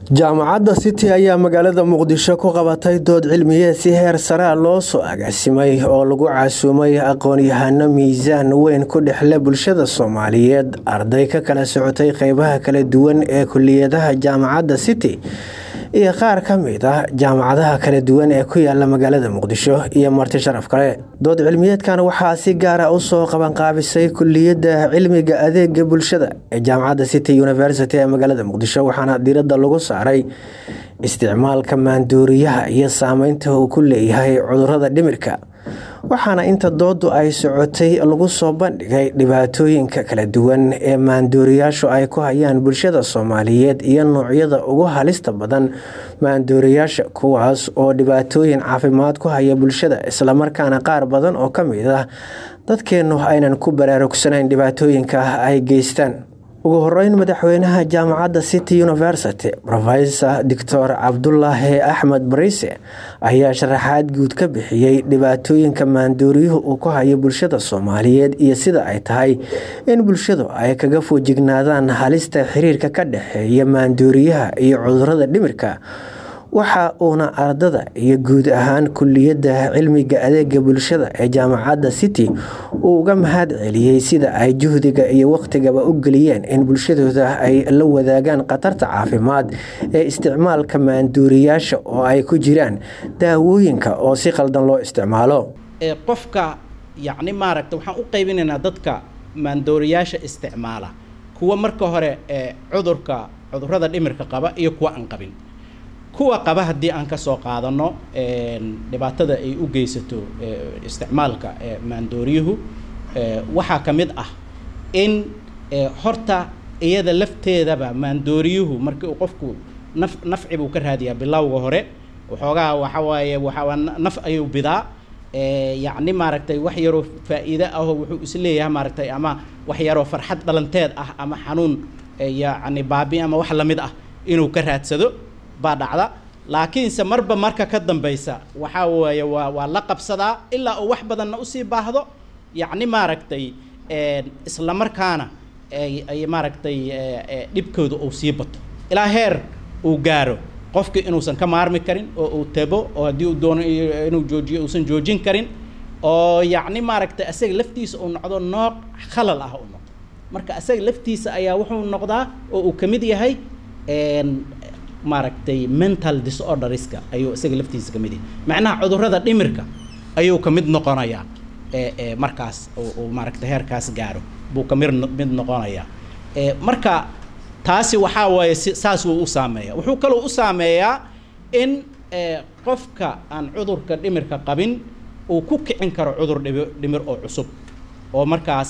jaamacadda city ayaa magaalada muqdisho ku qabatay dood cilmiyeed si heer saraa loo soo agaasimay oo lagu casuumay aqoon-yahano miisaan weyn ku dhexle bulshada soomaaliyeed arday ka kala socotay qeybaha kala duwan ee kuliyadaha jaamacadda city iyo qaar ka mid ah jaamacadaha kala duwan ee ku yaala magaalada muqdisho iyo marti sharaf kale dood cilmiyeedkan waxaa si gaara usoo qabanqaabisay kuliyadda cilmiga adeega bulshada ee jaamacadda city university ee magaalada muqdisho waxaana diirada lagu saaray isticmaalka maanduuriyaha iyo saameynta uu ku leeyahay cudurada dhimirka waxaana inta doodu ay socotay lagu soo bandhigay dhibaatooyinka kala duwan ee maanduuriyaashu ay ku hayaan bulshada soomaaliyeed iyo noocyada ugu halista badan maanduuriyaasha kuwaas oo dhibaatooyin caafimaad ku haya bulshada islamarkaana qaar badan oo ka mid ah dadkeennu aynan ku baraarugsanayn dhibaatooyinka ay geystaan ugu horeyn madaxweynaha jaamacadda city university rofesor doctor cabdulaahi axmed bariise ayaa sharaxaad guud ka bixiyey dhibaatooyinka maanduuriyuhu uu ku hayo bulshada soomaaliyeed iyo sida ay tahay in bulshadu ay kaga foojignaadaan halista xiriirka ka dhexeeya maanduuriyaha iyo cudurada dhimirka waxa uuna ardada iyo guud ahaan kuliyadda cilmiga adeega bulshada ee jaamacadda city uu uga mahad celiyey sida ay juhdiga iyo waqtigaba u geliyeen in bulshadooda ay la wadaagaan khatarta caafimaad ee isticmaalka maanduuriyaasha oo ay ku jiraan daawooyinka oo si qaldan loo isticmaalo qofka yacni maaragta waxaan u qaybinaynaa dadka maandooriyaasha isticmaala kuwa marka hore ee cudurka cudurada dhimirka qaba iyo kuwa aan qabin kuwa qaba haddii aan ka soo qaadano dhibaatada ay u geysato isticmaalka maandooriyuhu waxaa ka mid ah in horta iyada lafteedaba maandooriyuhu markii uu qofku naf nafci buu ka raadiyaa bilowga hore waxoogaa waxa waaye waxaa naf ayuu bidaa yacni maaragtay wax yaroo faa'iide ahoo wuxuu isleeyahay maaragtay ama wax yaroo farxad dhalanteed ah ama xanuun yacni baabi ama wax lamid ah inuu ka raadsado baa dhacda laakiinse marba marka ka dambaysa waxaa weeye waa waa la qabsadaa ilaa uu wax badanna usii baahdo yacni maaragtay isla markaana ay maaragtay dhibkooda uu sii bato ilaa heer uu gaaro qofkii inuusan ka maarmi karin oo uu tabo oo haddii uu doono inuu joojiyo uusan joojin karin oo yacni maaragtay asaga laftiisa uu noqdo nooc khalal ah uu noqdo marka asaga laftiisa ayaa wuxuu noqdaa oo uu ka mid yahay maaragtay mental disorderska ayuu isaga laftiisa ka mid yahay macnaha cudurrada dhimirka ayuu ka mid noqonayaa markaas uu maaragtay heerkaas gaaro buu ka mid mid noqonayaa marka taasi waxaa waaye si saas wuu u saameeya wuxuu kaloo u saameeyaa in qofka aan cudurka dhimirka qabin uu ku kicin karo cudur dhib dhimir oo cusub oo markaas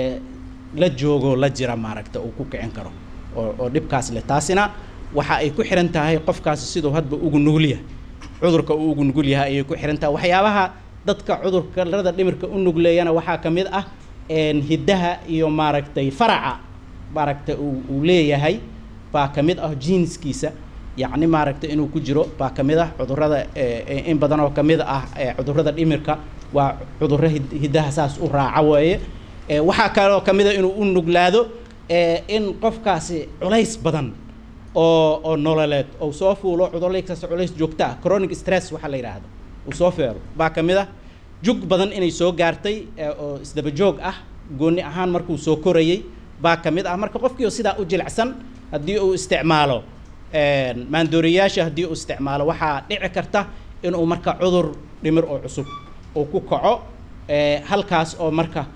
la joogo la jira maaragta uu ku kicin karo oo oo dhibkaas leh taasina waxa ay ku xiran tahay qofkaasi siduu hadba ugu nugul yahay cudurka uu ugu nugul yahay ayay ku xiran tahay waxyaabaha dadka cudurkarada dhimirka u nugleeyana waxaa ka mid ah hiddaha iyo maaragtay faraca maaragtay uu leeyahay baa ka mid ah jiinskiisa yacni maaragtay inuu ku jiro baa ka mid ah cudurrada in badan oo ka mid ah cudurrada dhimirka waa cudurro hiddaha saas u raaca weeye waxaa kaloo ka mid a inuu u nuglaado in qofkaasi culays badan oo oo nololeed oo soo fuulo cudurlaykaas culays joogta ah chronic stress waxaa la yidhaahdo uu soo feero baa ka mid ah jug badan inay soo gaartay oo isdaba joog ah gooni ahaan markuu soo korayay baa ka mid ah marka qofkii oo sidaa u jilicsan haddii uu isticmaalo maandooriyaasha haddii uu isticmaalo waxaa dhici karta inuu marka cudur dhimir oo cusub uu ku kaco halkaas oo marka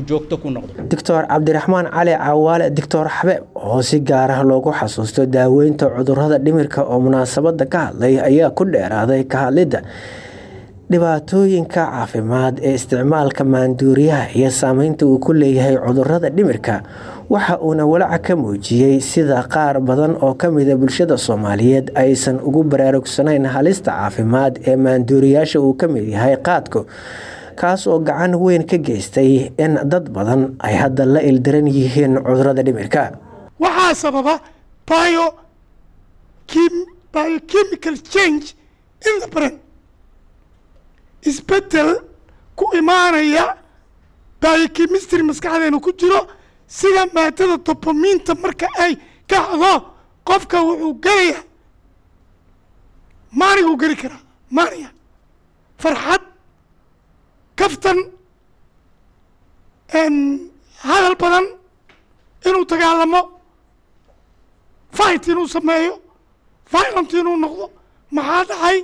doctor cabdiraxmaan cali cawaale doctor xabeeb oo si gaar ah loogu xasuusto daaweynta cudurada dhimirka oo munaasabada ka hadlay ayaa ku dheeraaday ka hadlidda dhibaatooyinka caafimaad ee isticmaalka maanduuriyaha iyo saameynta uu ku leeyahay cudurada dhimirka waxa uuna walaaca ka muujiyey sida qaar badan oo ka mida bulshada soomaaliyeed aysan ugu baraarugsanayn halista caafimaad ee maanduuriyaasha uu ka mid yahay qaadku kaas oo gacan weyn ka geystay in dad badan ay hadda la ildaran yihiin cudurada dhimirka waxaa sababa bio biochemical change in the brain isbeddel ku imaanaya biochemistry maskaxdeena ku jiro sida maadada dobomiinta marka ay kacdo qofka wuxuu gelayaa maaniguu geli karaa maaniga farxad kaftan hadal badan inuu dagaalamo fight inuu sameeyo violent inuu noqdo maxaa dhacay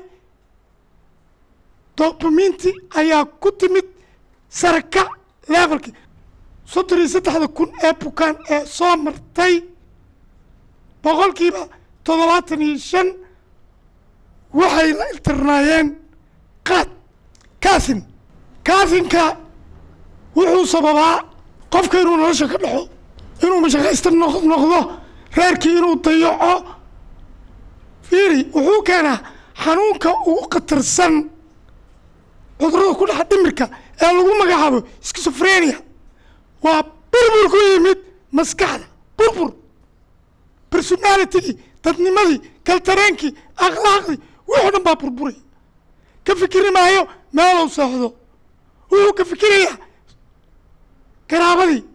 dobaminti ayaa ku timid saraka levelki soddon iyo saddexda kun ee bukaan ee soo martay boqolkiiba toddobaatan iyo shan waxay la iltirnaayeen qaad kaasin kaasinka wuxuu sababaa qofka inuu nolosha ka dhaxo inuu mashaqaysta noqdo reerkii inuu dayaco fiiri wuxuu keenaa xanuunka ugu khatarsan cudurada ku dhaxa dhimirka ee lagu magacaabo skisofrenia waa burbur ku yimid maskaxda burbur personalitigii dadnimadii kaltareenkii akhlaaqdii wuxuu dhan baa burburay ka fikiri maayo meelow seexdo wuxuu ka fikirayaa garaabadii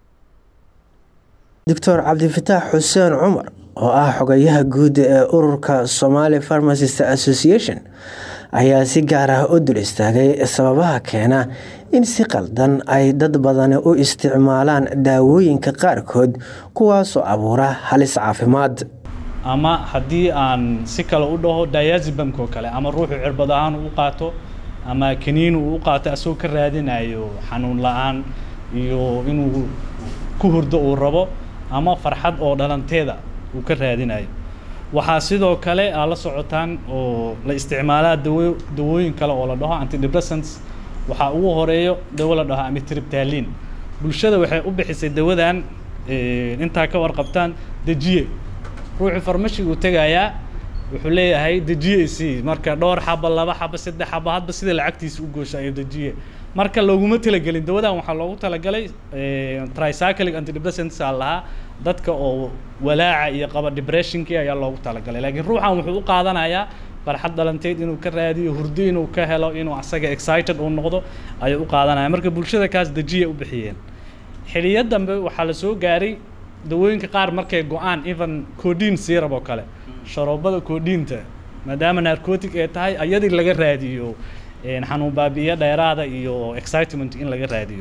doctor cabdifataax xuseen cumar oo ah xogayaha guud ee ururka somali pharmacist association ayaa si gaar ah u dul istaagay sababaha keena in si qaldan ay dad badani u isticmaalaan daawooyinka qaarkood kuwaasoo abuura halis caafimaad ama haddii aan si kale u dhaho diazibamka oo kale ama ruuxu cirbad ahaan uu qaato ama kaniin uu u qaato asagoo ka raadinayo xanuun la-aan iyo inuu ku hurdo uu rabo ama farxad oo dhalanteeda uu ka raadinayo waxaa sidoo kale aa la socotaan oo la isticmaalaa dawo dawooyin kale oo la dhaho antidepressants waxaa ugu horeeyo dawo la dhaho amitriptalin bulshada waxay u bixisay dawadan intaa ka warqabtaan dejiye ruuxu farmashiga uu tegayaa wuxuu leeyahay dejiye isii marka dhowr xaba laba xaba saddex xaba hadba sida lacagtiisa u goosha ayo dejiye marka looguma talagelin dawadan waxaa loogu talagalay tricyclic antidepressants aa lahaa dadka oo walaaca iyo qaba depressionkii ayaa loogu talagalay laakiin ruuxan wuxuu u qaadanayaa farxad dhalanteed inuu ka raadiyo hurdo inuu ka helo inuu asaga excited uu noqdo ayuu u qaadanaya marka bulshada kaas dejiya u bixiyeen xiliyo dambe waxaa la soo gaaray dawooyinka qaar markay go-aan even codin syrup oo kale sharoobada codinta maadaama narcotic ay tahay ayadii laga raadiyo xanuun baabi'iyo dheeraada iyo excitement in laga raadiyo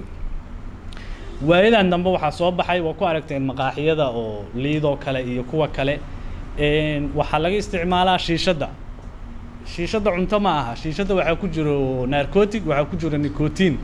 waayadan dambe waxaa soo baxay waa ku aragteen maqaaxiyada oo liidoo kale iyo kuwa kale waxaa laga isticmaalaa shiishadda shiishadda cunto ma aha shiishadda waxaa ku jiro narcotic waxaa ku jiro nicotin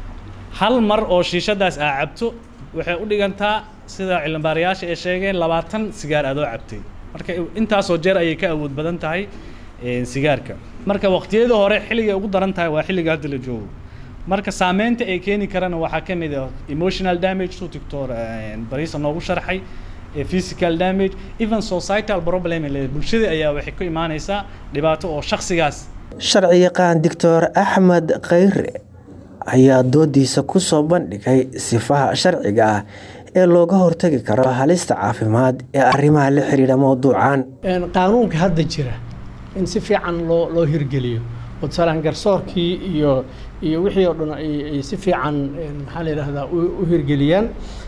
hal mar oo shiishadaas aa cabto waxay u dhigantaa sida cilmibaarayaasha ay sheegeen labaatan sigaar adoo cabtay marka intaasoo jeer ayay ka awood badan tahay sigaarka marka waqtiyada hore xilligay ugu daran tahay waa xilliga hadda la joogo marka saameynta ay keeni karana waxaa ka mid ah emotional damage suu doctor bariisa noogu sharxay physical damage even societal problem bulshada ayaa waxay ku imaanaysaa dhibaato oo shaksigaas sharci yaqaan doctor axmed khayre ayaa doodiisa ku soo bandhigay sifaha sharciga ah ee looga hortagi karo halista caafimaad ee arrimaha la xiriira mowduucan qaanuunka hadda jira in si fiican loo loo hirgeliyo oo tusaalaan garsoorkii iyo iyo wixii oo dhan ay si fiican maxaa la yidhaahdaa u hirgeliyaan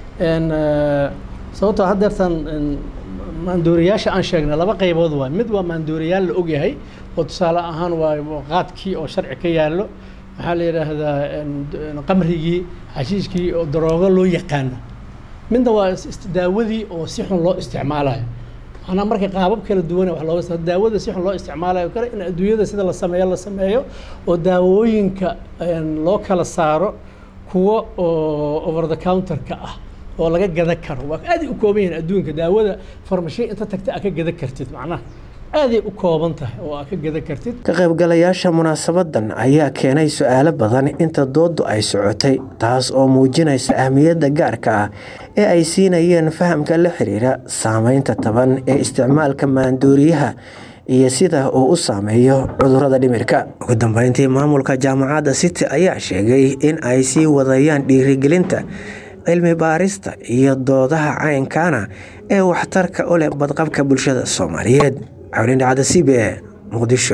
sababtoo haddeertan maandooriyaasha aan sheegnay laba qaybood waay mid waa maandooriyaal la ogyahay oo tusaale ahaan waa qaadkii oo sharci ka yaallo waxaa la yidhaahdaa qamrigii xashiishkii oo daroogo loo yaqaano midna waa daawadii oo si xun loo isticmaalayo macnaa marka qaabab kala duwan wax looga daawada si xun loo isticmaalayo kale in adduunyada sida la sameeyo la sameeyo oo daawooyinka loo kala saaro kuwo oo over the counterka ah oo laga gada karo waa aaday u kooban yihiin adduunka daawada farmashiya inta tagta aa ka gada kartid macnaha aaday u kooban tahay oo aa ka gada kartid ka qaybgalayaasha munaasabadan ayaa keenay su-aalo badan inta doodu ay socotay taas oo muujinaysa ahmiyadda gaarka ah ee ay siinayeen fahamka la xiriira saameynta taban ee isticmaalka maandooriyaha iyo sida uu u saameeyo cudurada dhimirka ugu dambeyntii maamulka jaamacadda city ayaa sheegay in ay sii wadayaan dhiirigelinta cilmi baarista iyo doodaha caynkaana ee waxtarka u leh badqabka bulshada soomaaliyeed cawlindhacda c b e muqdisho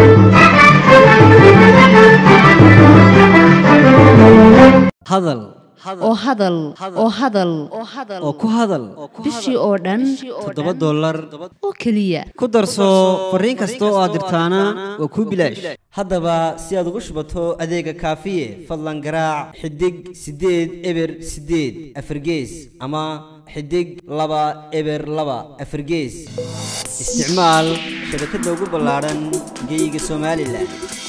hadal oo hadal oo hadal oo ku hadal bishii oo dhan toddoba dollar oo keliya ku darso fariin kasta oo aad dirtaana waa kuu bilaash haddaba si aad ugu shubato adeega kaafiye fadlan garaac xidig siddeed eber siddeed afargees ama xidig laba eber laba afargees isticmaal shabakadda ugu ballaadhan geyga somalilan